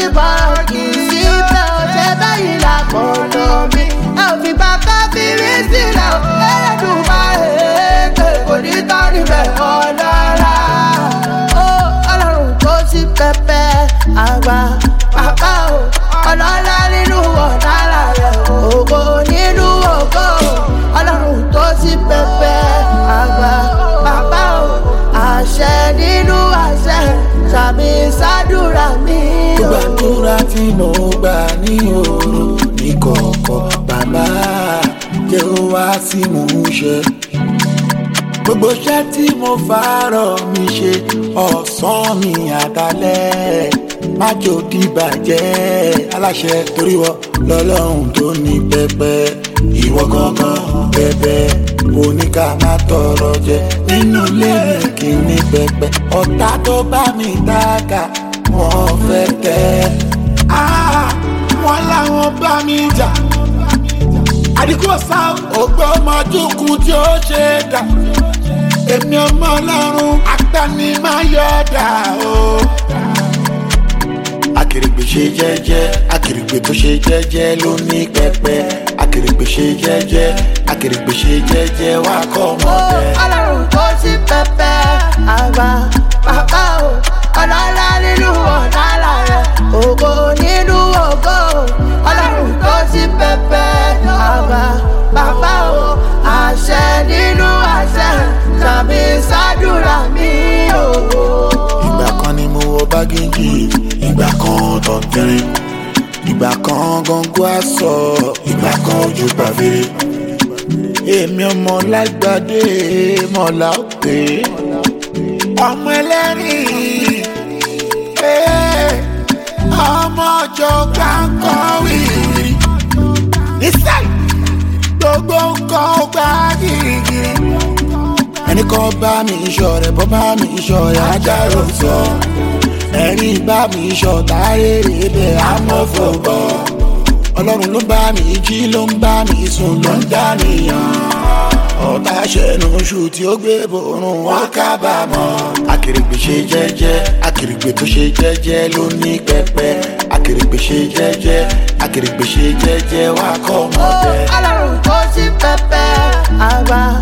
kí bọ̀rọ̀ kì í sí bẹ́ẹ̀ ò ṣe bẹ́yìn làkọ̀ọ́nà mi ẹ ò fi bá káfírí sílẹ̀ ò ẹlẹ́dùn máa èèkè kò ní tán níbẹ̀ ọ̀lára. ó ọlọ́run tó sí pẹpẹ àgbà bàbá o ọlọ́lá nínú ọ̀nàrà rẹ̀ ògo nínú ògo ọlọ́run tó sí pẹpẹ àgbà bàbá o àṣẹ nínú àṣẹ sàmì sádùrà mi o. gbàdúrà tí mo gbà ní òru ní kọ̀ọ̀kọ̀ bàbá jẹ́ ó wá sí mò ń ṣe. gbogbo iṣẹ́ tí mo fàárọ̀ mi ṣe ọ̀sán mi àtàlẹ́ májò dìbàjẹ́ aláṣẹ torí wọ lọ́lọ́run tó ní pẹpẹ ìwọ gangan bẹbẹ oníkà má tọrọ jẹ nínú ilé mi kì í ní pẹpẹ ọ̀tá tó bá mi dáka wọ́n fẹ́ tẹ́ Ah, wọ́n láwọn bá mi jà àdìkú ọ̀sá ògbó ọmọdúnkún tí ó ṣe dà èmi ọmọ ọlọ́run agbani máa yọ dà o. akèrègbè ṣe jẹ́jẹ́ akèrègbè tó ṣe jẹ́jẹ́ ló ní pẹpẹ akèrègbè ṣe jẹ́jẹ́ akèrègbè ṣe jẹ́jẹ́ wà kọ́ ó ọmọdé. ọlọ́run tó sí pẹpẹ àgbà bàbá o ọlọ́lá nínú ọ̀nàrà rẹ̀ ògo nínú ògo ọlọ́run tó sí pẹpẹ àgbà bàbá o àṣẹ nínú àṣẹ sàmì sádùrà mi o. ìgbà kan ni mo wọ bágéjì ìgbà kan tọ̀tẹ̀rẹ̀ ìgbà kan gọ́ngọ́ àṣọ ìgbà kan ojú pàfẹ́rẹ́ èmi ọmọ lágbàdé mọ̀lá òkè ọmọ ẹlẹ́rìn eh, ọmọ ọjọ́ gbàǹkan wìrì nísàlẹ̀ gbogbo nǹkan ó gbá gírígírí ẹni kan bá mi iṣọ rẹ bọ́ bá mi iṣọ rẹ ajáró sọ ẹni bá mi iṣọ tààrèrè bẹ amọ́fọ̀bọ̀ ọlọ́run ló bá mi jí ló ń bá mi sùn ló ń dá nìyàn ọ̀tá ṣẹnu oṣù tí ó gbé borun wọn kábàámọ̀ akèrègbè ṣe jẹ́jẹ́ akèrègbè tó ṣe jẹ́jẹ́ ló ní pẹpẹ akèrègbè ṣe jẹ́jẹ́ akèrègbè ṣe jẹ́jẹ́ wà kọ́ ó ọmọdé. ọlọ́run tó sí pẹpẹ àgbà